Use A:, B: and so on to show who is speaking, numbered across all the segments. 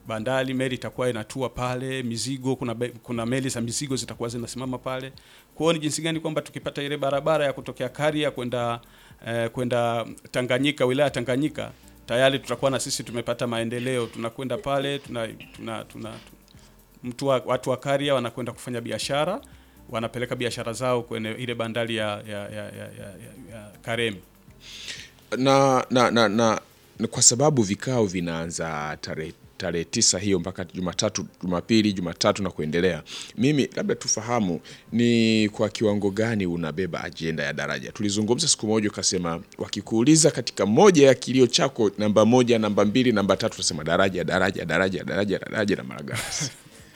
A: bandari, meli itakuwa inatua pale, mizigo, kuna, be- kuna meli za mizigo zitakuwa zinasimama pale. Kwa hiyo ni jinsi gani kwamba tukipata ile barabara ya kutokea Karia kwenda eh, kwenda Tanganyika, wilaya Tanganyika, tayari tutakuwa na sisi tumepata maendeleo. Tunakwenda pale tuna, tuna, tuna, mtu wa, watu wa Karia wanakwenda kufanya biashara, wanapeleka biashara zao kwenye ile bandari ya, ya, ya, ya, ya, ya, ya Karemi.
B: na, na, na, na, na kwa sababu vikao vinaanza tarehe tarehe tisa hiyo mpaka Jumatatu, Jumapili, Jumatatu na kuendelea. Mimi labda tufahamu ni kwa kiwango gani unabeba ajenda ya daraja. Tulizungumza siku moja, ukasema wakikuuliza katika moja ya kilio chako, namba moja, namba mbili, namba tatu, utasema daraja, daraja, daraja, daraja, daraja na Malagarasi.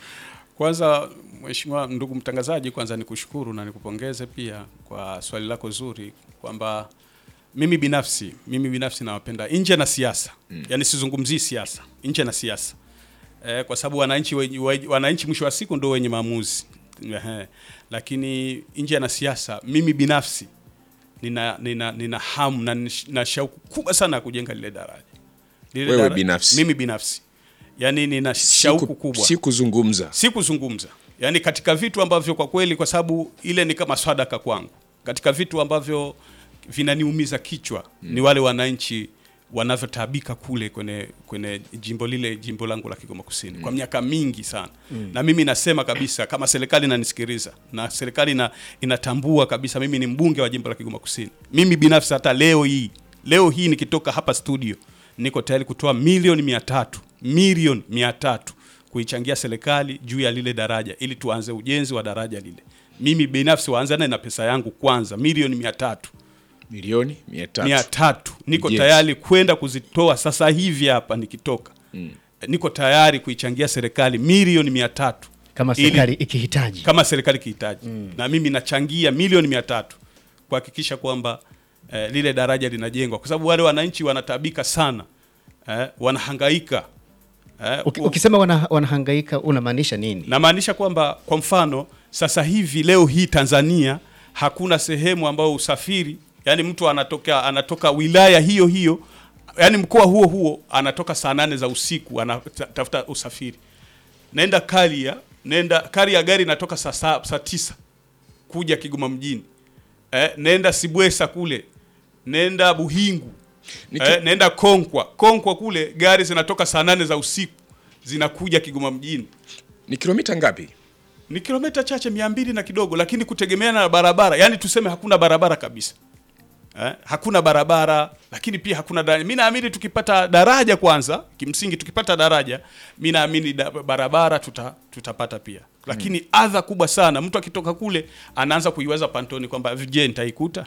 A: Kwanza Mheshimiwa ndugu mtangazaji, kwanza nikushukuru na nikupongeze pia kwa swali lako zuri kwamba mimi binafsi mimi binafsi nawapenda nje na siasa mm. Yaani sizungumzii siasa nje na siasa eh, kwa sababu wananchi wenye- wenye- wananchi mwisho wa siku ndio wenye maamuzi Ehe. Lakini nje na siasa mimi binafsi nina, nina, nina hamu na, nish- na shauku kubwa sana ya kujenga lile daraja lile
B: Wewe
A: dara-
B: binafsi?
A: mimi binafsi yaani nina shauku
B: Siku-
A: kubwa
B: si kuzungumza
A: si kuzungumza yaani katika vitu ambavyo kwa kweli kwa sababu ile ni kama sadaka kwangu katika vitu ambavyo vinaniumiza kichwa ni wale wananchi wanavyotaabika kule kwenye kwenye jimbo lile jimbo langu la Kigoma Kusini kwa miaka mingi sana na mimi nasema kabisa kama serikali inanisikiliza na serikali ina, inatambua kabisa mimi ni mbunge wa jimbo la Kigoma Kusini mimi binafsi hata leo hii leo hii nikitoka hapa studio niko tayari kutoa milioni mia tatu milioni mia tatu kuichangia serikali juu ya lile daraja ili tuanze ujenzi wa daraja lile. Mimi binafsi waanzane na pesa yangu kwanza, milioni mia tatu
B: milioni mia tatu.
A: mia tatu niko
B: Ujenzi.
A: tayari kwenda kuzitoa sasa hivi hapa nikitoka mm. Niko tayari kuichangia serikali milioni mia tatu
C: kama
A: Ili-
C: serikali ikihitaji.
A: kama serikali ikihitaji na mimi nachangia milioni mia tatu kuhakikisha kwamba eh, lile daraja linajengwa, kwa sababu wale wananchi wanatabika sana eh, wanahangaika eh,
C: Uki- Ukisema wana, wanahangaika unamaanisha nini?
A: namaanisha kwamba kwa mfano sasa hivi leo hii Tanzania hakuna sehemu ambayo usafiri yani mtu anatoka anatoka wilaya hiyo hiyo yani mkoa huo huo anatoka saa nane za usiku anatafuta usafiri nenda Karia nenda Karia gari inatoka saa saa, saa tisa kuja Kigoma mjini eh, nenda Sibwesa kule nenda Buhingu
B: Niki-
A: eh, nenda Konkwa Konkwa kule gari zinatoka saa nane za usiku zinakuja Kigoma mjini
B: Ni kilomita ngapi?
A: ni kilomita chache mia mbili na kidogo, lakini kutegemeana na barabara, yani tuseme hakuna barabara kabisa eh, hakuna barabara, lakini pia hakuna daraja. Mimi naamini tukipata daraja kwanza, kimsingi tukipata daraja, mimi naamini da, barabara tuta, tutapata pia, lakini adha kubwa sana, mtu akitoka kule anaanza kuiwaza pantoni kwamba je, nitaikuta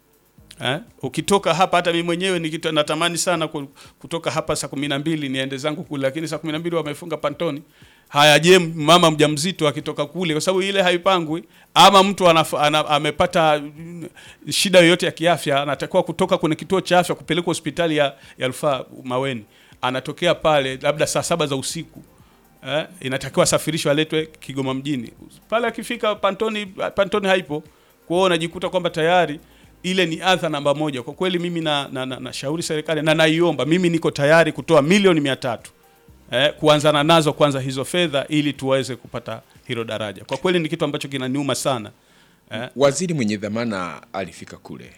A: Eh? Ukitoka hapa hata mimi mwenyewe nikita, natamani sana ku- kutoka hapa saa kumi na mbili niende zangu kule, lakini saa kumi na mbili wamefunga pantoni. Haya, je, mama mjamzito akitoka kule, kwa sababu ile haipangwi, ama mtu anaf, ana, amepata mm, shida yoyote ya kiafya, anatakiwa kutoka kwenye kituo cha afya kupelekwa hospitali ya, ya rufaa Maweni, anatokea pale labda saa saba za usiku eh, inatakiwa asafirishwe aletwe Kigoma mjini. Pale akifika pantoni, pantoni haipo. Kwa hiyo unajikuta kwamba tayari ile ni adha namba moja. Kwa kweli mimi na, na, na, na shauri serikali na naiomba, mimi niko tayari kutoa milioni mia tatu eh, kuanzana nazo kwanza hizo fedha ili tuweze kupata hilo daraja. Kwa kweli ni kitu ambacho kinaniuma sana eh,
B: Waziri mwenye dhamana alifika kule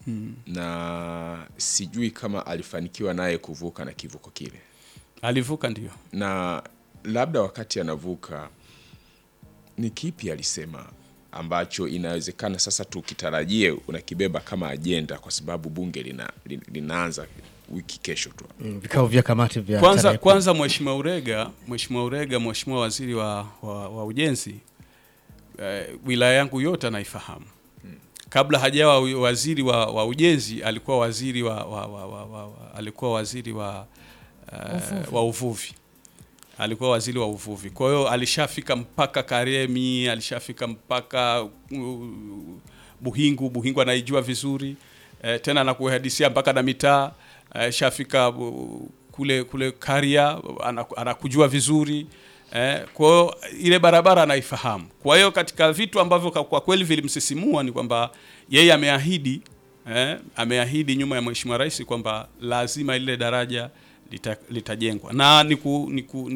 B: na sijui kama alifanikiwa naye kuvuka na kivuko kile,
A: alivuka ndio.
B: na labda wakati anavuka ni kipi alisema ambacho inawezekana sasa tukitarajie unakibeba kama ajenda, kwa sababu bunge lina, lina, linaanza wiki kesho tu.
C: Mm, Vikao vya kamati vya
A: Kwanza
C: tarehe
A: kwanza Mheshimiwa Urega, Mheshimiwa Urega, Mheshimiwa Waziri wa, wa, wa Ujenzi eh, wilaya yangu yote anaifahamu. Kabla hajawa wi- waziri wa, wa ujenzi alikuwa waziri wa, wa, wa, wa, wa, wa alikuwa waziri wa, uh, wa uvuvi alikuwa waziri wa uvuvi. Kwa hiyo alishafika mpaka Karemi, alishafika mpaka uh, Buhingu. Buhingu anaijua vizuri eh, tena anakuhadisia mpaka na mitaa eh, shafika uh, kule kule Karia anaku- anakujua vizuri eh, kwa hiyo ile barabara anaifahamu. Kwa hiyo katika vitu ambavyo kwa kwa kweli vilimsisimua ni kwamba yeye ameahidi eh, ameahidi nyuma ya Mheshimiwa Rais kwamba lazima lile daraja lita- litajengwa na niku, niku,